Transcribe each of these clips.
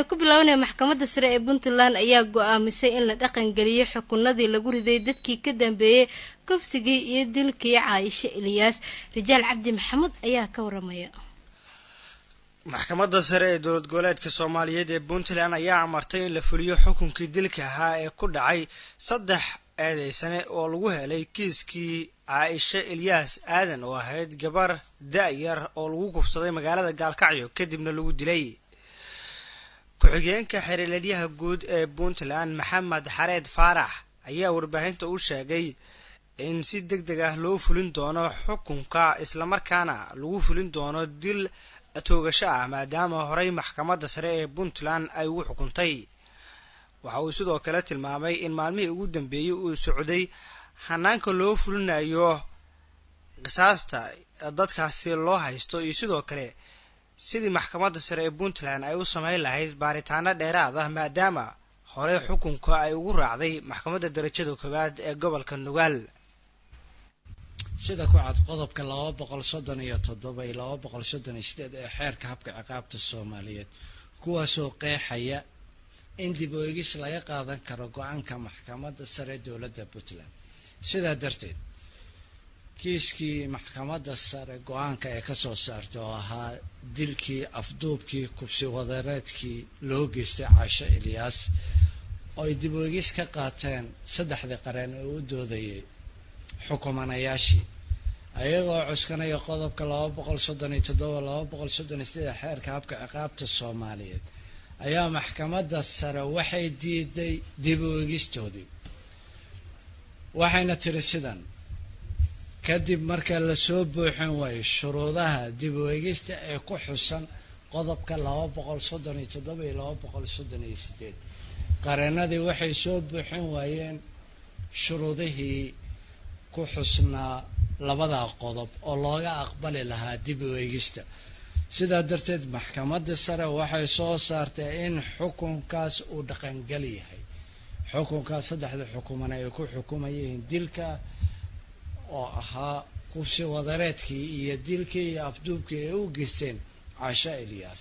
ku bilaabanaya maxkamadda sare ee puntland ayaa go-aamisay in la dhaqangeliyo xukunadii lagu riday dadkii ka dambeeyey kufsigii iyo dilkii caaisho eliyaas rijaal cabdi maxamuud ayaa ka waramaya maxkamadda sare ee dowlad goboleedka soomaaliyeed ee puntland ayaa amartay in la fuliyo xukunkii dilka ahaa ee ku dhacay saddex eedeysane oo lagu helay kiiskii caaisho elyaas aadan oo ahayd gabar da-yar oo lagu kufsaday magaalada gaalkacyo kadibna lagu dilay ku-xigeenka xeerleelyaha guud ee puntland maxamed xareed faarax ayaa warbaahinta u sheegay in si deg deg ah loo fulin doono xukunka islamarkaana lagu fulin doono dil toogasho ah maadaama horey maxkamadda sare ee puntland ay ugu xukuntay waxa uu sidoo kale tilmaamay in maalmihii ugu dambeeyey uu socday hanaanka loo fulinayo qisaasta dadkaasi loo haysto iyo sidoo kale sidii maxkamadda sare ee puntland ay u sameyn lahayd baaritaano dheeraad ah maadaama horey xukunka ay ugu raacday maxkamadda darajada koowaad ee gobolka nugaal sida ku cad qodobka laba boqol soddon iyo toddoba iyo laba boqol soddon iyo sideed ee xeerka habka ciqaabta soomaaliyeed kuwaasoo qeexaya in dib o egis laga qaadan karo go-aanka maxkamadda sare dowladda puntland sidaa darteed kiiskii maxkamadda sare go-aanka ee kasoo saartay oo ahaa dilkii afduubkii kubsi wadareedkii loo geystay caasho eliyaas oo ay dib o egis ka qaateen saddexdii qareen oo u doodayay xukumanayaashii ayagoo cuskanaya qodobka laba boqol soddon iyo toddoba laba boqol soddon iyo sideed xeerka habka ciqaabta soomaaliyeed ayaa maxkamadda sare waxay diiday dib u egistoodii waxayna tiri sidan kadib marka lasoo buuxin waayo shuruudaha dib u egista ee ku xusan qodobka laba boqol soddon iyo toddoba iyo laba boqol soddon iyo sideed qareenadii waxay soo buuxin waayeen shuruudihii ku xusnaa labadaa qodob oo looga aqbali lahaa dib u eegista sidaa darteed maxkamadda sare waxay soo saartay in xukunkaas uu dhaqangal yahay xukunkaas saddexda xukuman ay ku xukumayeen dilka oo ahaa kubsi wadareedkii iyo dilkii iyo afduubkii ay u geysteen caasho eliyaas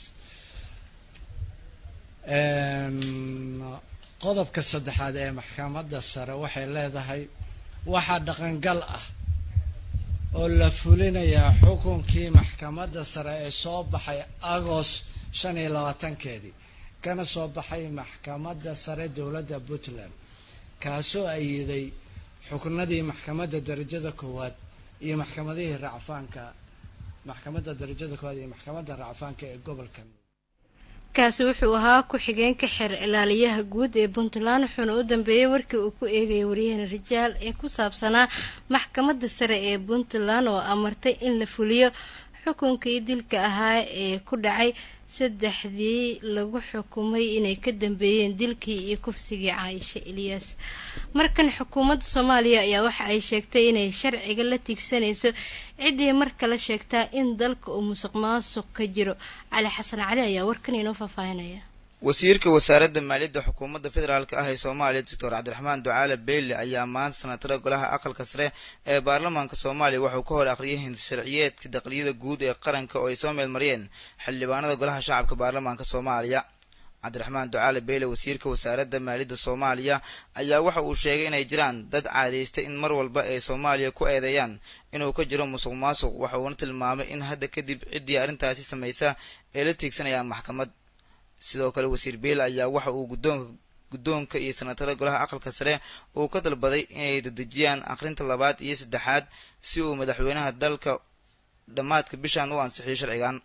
qodobka saddexaad ee maxkamadda sare waxay leedahay waxaa dhaqangal ah oo la fulinayaa xukunkii maxkamadda sare ee soo baxay agost shan iyo labaatankeedii kana soo baxay maxkamadda sare dowladda puntland kaasoo ayiday xuknadii maxkamadda darajada koowaad iyo maxkamadihii racfaanka maxkamadda darajada koowaad iyo maxkamadda racfaanka ee gobolka kaasi wuxuu ahaa ku-xigeenka xeer ilaaliyaha guud ee puntland wuxuuna u dambeeyey warkii uu ku eegayay waryahana rijaal ee ku saabsanaa maxkamadda sare ee puntland oo amartay in la fuliyo xukunkii dilka ahaa ee ku dhacay saddexdii lagu xukumay inay ka dambeeyeen dilkii iyo kufsigii caaisha eliyaas markan xukuumadda soomaaliya ayaa waxa ay sheegtay inay sharciga la tiigsanayso ciddii mar kale sheegtaa in dalka uu musuq maasuq ka jiro cali xasan cali ayaa warkan inoo faahfaahinaya wasiirka wasaaradda maaliyadda xukuumadda federaalk ah ee soomaaliya doctor cabdiraxmaan ducaale beyle ayaa maanta sanatara golaha aqalka sare ee baarlamaanka soomaaliya waxuu ka hor aqriyay hinsharciyeedka daqliyada guud ee qaranka oo ay soo meelmariyeen xildhibaanada golaha shacabka baarlamaanka soomaaliya cabdiraxmaan ducaale beyle wasiirka wasaaradda maaliyadda soomaaliya ayaa waxa uu sheegay inay jiraan dad caadaystay in mar walba ay soomaaliya ku eedeeyaan inuu ka jiro musuq maasuq waxa uuna tilmaamay in hadda kadib ciddii arrintaasi samaysa ay la tiigsanayaan maxkamad sidoo kale wasiir beyle ayaa waxa uu guddoonka guddoonka iyo sanatada golaha aqalka sare uu ka dalbaday inay dedejiyaan akhrinta labaad iyo saddexaad si uu madaxweynaha dalka dhammaadka bishan u ansixiyo sharcigan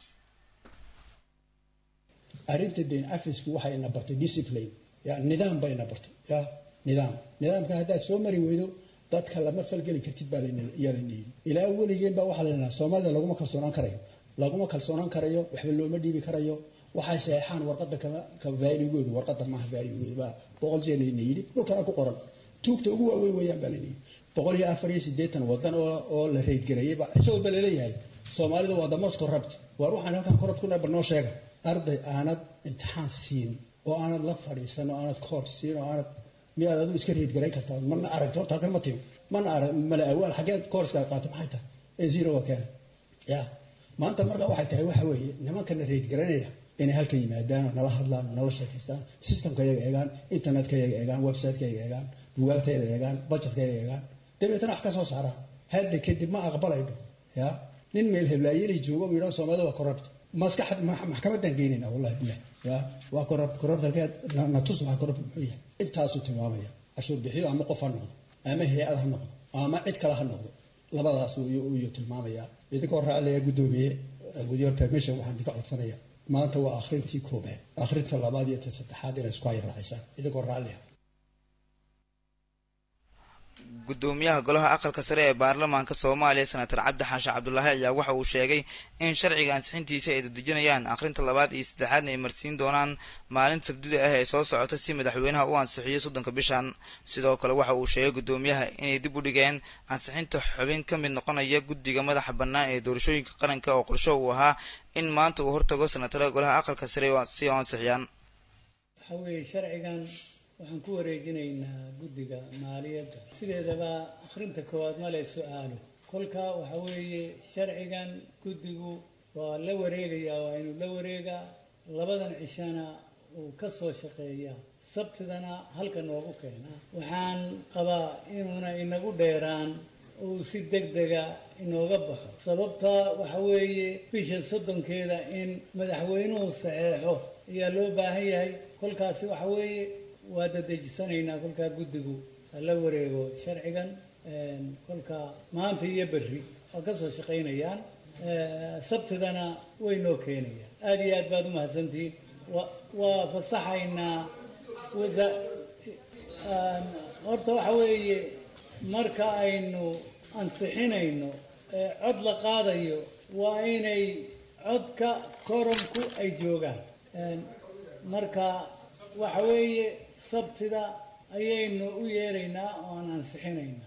arrinta dayn cafisku waxay ina bartay discipline ya nidaam bay ina bartay ya nidaam nidaamka haddaad soo mari weydo dadka lama falgeli kartid baa yaa layna yidhi ilaa weligeen baa waxaa laynahaa soomaalida laguma kalsoonaan karayo laguma kalsoonaan karayo waxba looma dhiibi karayo waxay saxeexaan warqada ka vaaligooda warqada maaha vaaligooda baa boqol jee layna yidhi dhulkana ku qoran tuugta ugu waaweyn weeyaan baa layna yidhi boqol iyo afar iyo siddeetan wadan oo la reydgareeyay baa isagoo baa laleeyahay soomaalida waa the most corrupt waar waxaan halkan korod ku nabar noo sheega arday aanad imtixaan siin oo aanad la fadhiisan oo aanad koor siin oo aanad miyaad adigu iska reedgarayn kartaa mana aragto horta halkan ma timi mana arag mala awaal xageed koorska qaata maxay tahay ee zero waa keena ya maanta marka waxay tahay waxa weeye nimankana reedgaranaya inay halka yimaadaan oo nala hadlaan oo nala sheekaystaan systemka iyaga eegaan internetka iyaga eegaan websiteka iyaga eegaan bugaagta iyaga eegaan budgetka iyaga eegaan dabeetana wax ka soo saaraan hadda kadib ma aqbalayno ya nin meel heblaayeli joogo u yidhaho soomaalida waa corrupt maskaxad maxkamadan geynayna wallahi bilah ya waa corrupt corrupt halkeed natus maxaa corrupt muxuu yahay intaasuu tilmaamaya cashuur bixiyo ama qof ha noqdo ama hay-ad ha noqdo ama cid kale ha noqdo labadaas uu tilmaamaya idinkoo raaclaya guddoomiye guddiyoon permission waxaan idinka codsanaya maanta waa akhrintii koobaad akhrinta labaad iyo ta saddexaad inay isku hay raacisaan idinkoo raalliya gudoomiyaha golaha aqalka sare ee baarlamaanka soomaaliya senator cabdi xaashi cabdulaahi ayaa waxa uu sheegay in sharciga ansixintiisa ay dadejinayaan akhrinta labaad iyo saddexaadna ay marsiin doonaan maalinta sabdida ah ee soo socota si madaxweynaha u ansixiyo soddonka bishan sidoo kale waxa uu sheegay gudoomiyaha inay dib u dhigeen ansixinta xubin ka mid noqonaya guddiga madaxa bannaan ee doorashooyinka qaranka oo qorsho uu ahaa in maanta uu hortago senatarada golaha aqalka sare si oo ansixiyaan waxa weeye sharcigan waxaan ku wareejinaynaa guddiga maaliyadda sideedaba akhrinta koowaad ma le su-aalo kolka waxa weeye sharcigan guddigu waa la wareegayaa waa inuu la wareegaa labadan cishana uu ka soo shaqeeyaa sabtidana halka noogu keenaa waxaan qabaa inuuna inagu dheeraan uu si deg dega inooga baxo sababta waxa weeye bisha soddonkeeda in madaxweynuhu saxeexo ayaa loo baahan yahay kolkaasi waxa weeye waa dadejisanaynaa kolkaa guddigu hala wareego sharcigan kolka maanta iyo berri waa ka soo shaqaynayaan sabtidana way noo keenayaan aada iyo aad baad u mahadsantihiin wa waa fasaxaynaa wasa horta waxa weeye marka aynu ansixinayno ee cod la qaadayo waa inay codka koromku ay joogaan marka waxa weeye sabtida ayaynu u yeeraynaa oo aan ansixinaynaa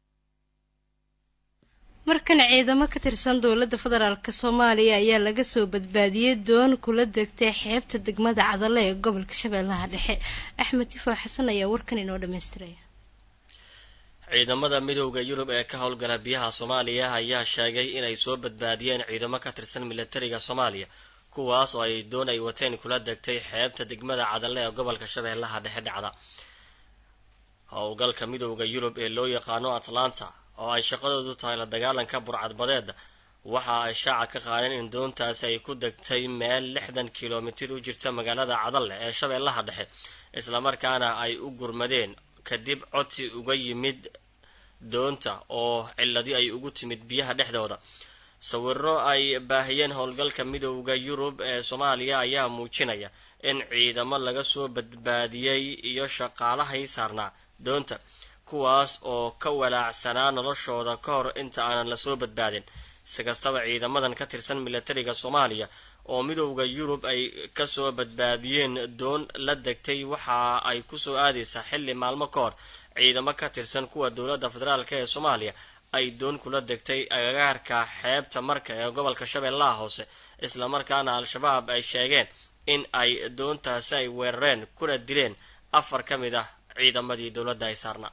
markan ciidamo ka tirsan dowladda federaalk soomaaliya ayaa laga soo badbaadiyey doon kula degtay xeebta degmada cadale ee gobolka shabeellaha dhexe axmed tifo xasan ayaa warkan inoo dhammaystiraya ciidamada midowda yurub ee ka howlgala biyaha soomaaliya ayaa sheegay inay soo badbaadiyeen ciidamo ka tirsan milatariga soomaaliya kuwaas oo ay doon ay wateen kula degtay xeebta degmada cadale ee gobolka shabeellaha dhexe dhacda howlgalka midowda yurub ee loo yaqaano atlanta oo ay shaqadoodu tahay la dagaalanka burcadbadeeda waxa ay shaaca ka qaadeen in doontaasi ay ku degtay meel lixdan kilomitir u jirta magaalada cadalle ee shabeellaha dhexe islamarkaana ay u gurmadeen kadib codsi uga yimid doonta oo ciladi ay ugu timid biyaha dhexdooda sawiro ay baahiyeen howlgalka midowda yurub ee soomaaliya ayaa muujinaya in ciidamo laga soo badbaadiyey iyo shaqaalahay saarnaa doonta kuwaas oo ka walaacsanaa noloshooda ka hor inta aanan lasoo badbaadin si kastaba ciidamadan ka tirsan milatariga soomaaliya oo midowda yurub ay kasoo badbaadiyeen doon la degtay waxa ay kusoo aadaysaa xilli maalmo ka hor ciidamo ka tirsan kuwa dowladda federaalk ee soomaaliya ay doon kula degtay agagaarka xeebta marka ee gobolka shabeellaha hoose islamarkaana al-shabaab ay sheegeen in ay doontaasi ay weerareen kuna dileen afar ka mid ah ciidamadii dowladda ay saarnaa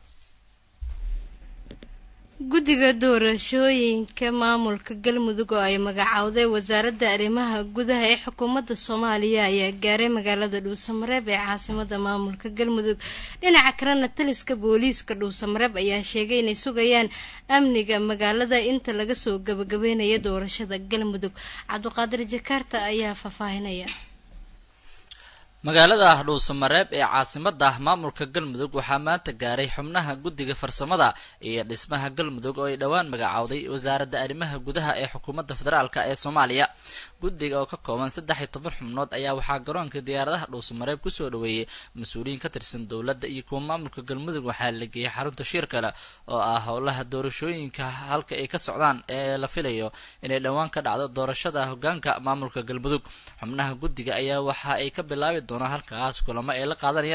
guddiga doorashooyinka maamulka galmudug oo ay magacowday wasaaradda arrimaha gudaha ee xukuumadda soomaaliya ayaa gaaray magaalada dhuusamareeb ee caasimada maamulka galmudug dhinaca kalena taliska booliiska dhuusamareeb ayaa sheegay inay sugayaan amniga magaalada inta laga soo gabagabeynayo doorashada galmudug cabdiqaadir jakaarta ayaa faahfaahinaya magaalada dhuusamareeb ee caasimada maamulka galmudug waxaa maanta gaaray xubnaha guddiga farsamada iyo dhismaha galmudug oo ay dhowaan magacowday wasaaradda arrimaha gudaha ee xukuumadda federaalk ee soomaaliya guddiga oo ka kooban saddex iyo toban xubnood ayaa waxaa garoonka diyaaradaha dhuusamareeb kusoo dhaweeyey mas-uuliyiin ka tirsan dowladda iyo kuwa maamulka galmudug waxaa la geeyey xarunta shir kale oo ah howlaha doorashooyinka halka ay ka socdaan ee la filayo inay dhowaan ka dhacdo doorashada hogaanka maamulka galmudug xubnaha guddiga ayaa waxa ay ka bilaabi doonaan halkaas kulamo ay la qaadanayaan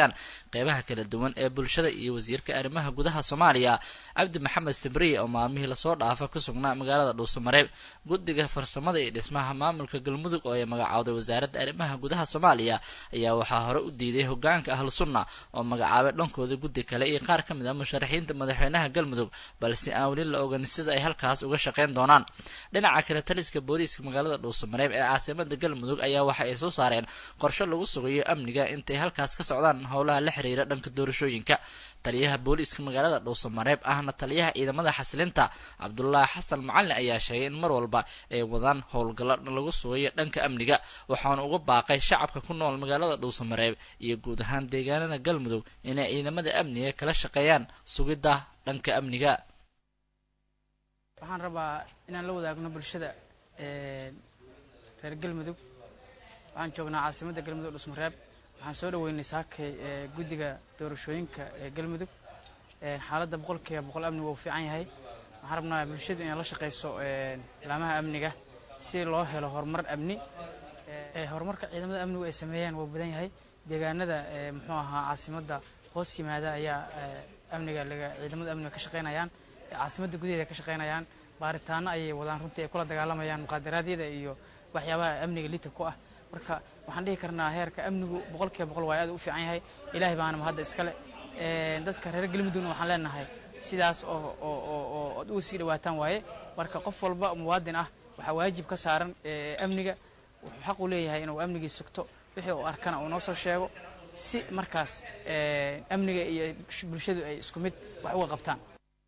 qeybaha kala duwan ee bulshada iyo wasiirka arrimaha gudaha soomaaliya cabdi maxamed sabriye oo maalmihii lasoo dhaafa ku sugnaa magaalada dhuusamareeb guddiga farsamada iyo dhismaha maamulka galmudug oo ay magacowday wasaaradda arrimaha gudaha soomaaliya ayaa waxaa hore u diiday hogaanka ahlu sunna oo magacaabay dhankooda guddi kale iyo qaar ka mid ah musharaxiinta madaxweynaha galmudug balse aan weli la ogan sida ay halkaas uga shaqeyn doonaan dhinaca kale taliska booliiska magaalada dhuusamareeb ee caasimada galmudug ayaa waxa ay soo saareen qorshe lagu sugayo amniga intay halkaas ka socdaan howlaha la xiriira dhanka doorashooyinka taliyaha booliiska magaalada dhuusamareeb ahna taliyaha ciidamada xasilinta cabdulaahi xasan macalin ayaa sheegay in mar walba ay wadaan howlgallo lagu sugayo dhanka amniga waxaana uga baaqay shacabka ku nool magaalada dhuusamareeb iyo guud ahaan deegaanada galmudug inay ciidamada amniga kala shaqeeyaan sugidda dhanka amniga waxaan rabaa inaan la wadaagno bulshada reer galmudug waxaan joognaa caasimadda galmudug dhusmareeb waxaan soo dhaweynay saakay guddiga doorashooyinka ee galmudug xaaladda boqolkiiba boqol amnigu uu fiican yahay waxaan rabnaa bulshadu inay la shaqayso laamaha amniga si loo helo horumar amni horumarka ciidamada amnigu ay sameeyaan wuu badan yahay deegaanada muxuu ahaa caasimadda hoos yimaada ayaa amniga laga ciidamada amniga ka shaqaynayaan caasimadda gudaheeda ka shaqaynayaan baaritaano ayay wadaan runtii ay kula dagaalamayaan muqaadaraadyada iyo waxyaabaha amniga litab ku ah marka waxaan dhihi karnaa heerka amnigu boqolkiiba boqol waa aad u fiican yahay ilaahay baana mahadda iskale dadka reer galmudugna waxaan leenahay sidaas oo oo ad uga sii dhawaataan waaye marka qof walba muwaadin ah waxaa waajib ka saaran amniga wuxuu xaq u leeyahay inuu amnigii sugto wixii uu arkana uu noo soo sheego si markaas amniga iyo bulshadu ay isku mid wax uga qabtaan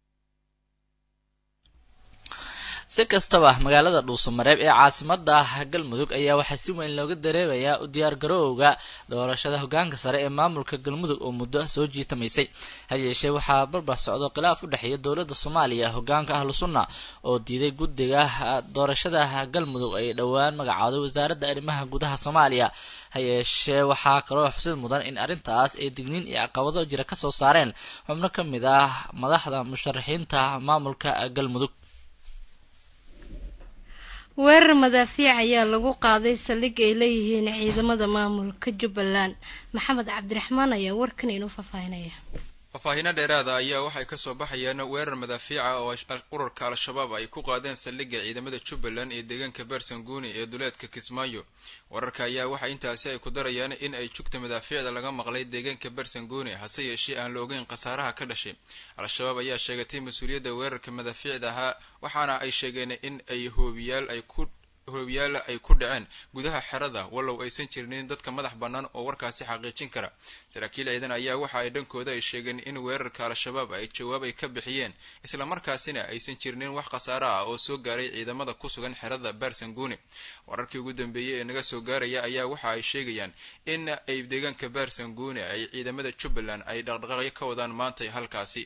si kastaba magaalada dhuusamareeb ee caasimada galmudug ayaa waxaa si weyn looga dareemayaa u diyaargarowga doorashada hogaanka sare ee maamulka galmudug oo muddo soo jiitamaysay hayeeshee waxaa barbar socdo khilaaf u dhexeeya dowladda soomaaliya hogaanka ahlu sunna oo diiday guddiga doorashada galmudug ay dhowaan magacooday wasaaradda arrimaha gudaha soomaaliya hayeeshee waxaa kaloo xusid mudan in arrintaas ay digniin iyo caqabado jira kasoo saareen xubno ka mid ah madaxda musharaxiinta maamulka galmudug weerar madaafiic ayaa lagu qaaday saldhig ay leeyihiin ciidamada maamulka jubbaland maxamed cabdiraxmaan ayaa warkan inuu faahfaahinaya faahfaahiino dheeraada ayaa waxay kasoo baxayaan weerar madaafiica oo ururka al-shabaab ay ku qaadeen saldhigga ciidamada jubbaland ee deegaanka bersanguni ee duleedka kismaayo wararka ayaa waxa intaasi ay ku darayaan in ay jugta madaafiicda laga maqlay deegaanka bersanguni hase yeeshee aan la ogeyn khasaaraha ka dhashay al-shabaab ayaa sheegatay mas-uuliyadda weerarka madaafiicda ahaa waxaana ay sheegeen in ay hoobiyaal ay ku hoobiyaala ay ku dhaceen gudaha xerada wallow aysan jirinin dadka madax bannaan oo warkaasi xaqiijin kara saraakiil ciidan ayaa waxa ay dhankooda ay sheegeen in weerarka al-shabaab ay jawaab ay ka bixiyeen islamarkaasina aysan jirinin wax khasaaro ah oo soo gaaray ciidamada ku sugan xerada bersanguni wararkii ugu dambeeyey ee naga soo gaaraya ayaa waxa ay sheegayaan in ay deegaanka bersanguni ay ciidamada jubbaland ay dhaqdhaqaaqyo ka wadaan maantay halkaasi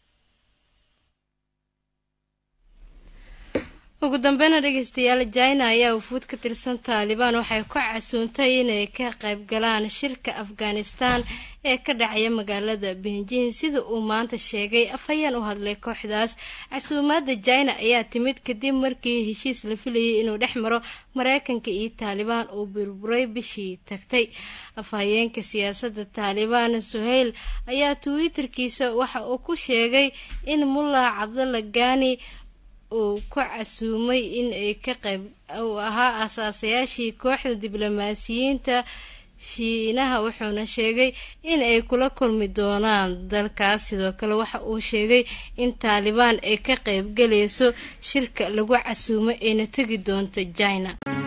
ugu dambeyna dhegeystayaal jina ayaa ufuud ka tirsan taalibaan waxay ku casuuntay inay ka qayb galaan shirka afghanistan ee ka dhacaya magaalada benjin sida uu maanta sheegay afhayeen u hadlay kooxdaas casuumaada jina ayaa timid kadib markii heshiis la filayay inuu dhex maro mareykanka iyo taalibaan uu burburay bishii tagtay afhayeenka siyaasada taalibaan suheyl ayaa twitterkiisa waxa uu ku sheegay in mullah cabdalla gani uu ku casuumay in ay ka qayb uu ahaa asaasayaashii kooxda diblomaasiyiinta shiinaha wuxuuna sheegay in ay kula kulmi doonaan dalkaas sidoo kale waxa uu sheegay in taalibaan ay ka qayb galayso shirka lagu casuumo ayna tegi doonta jina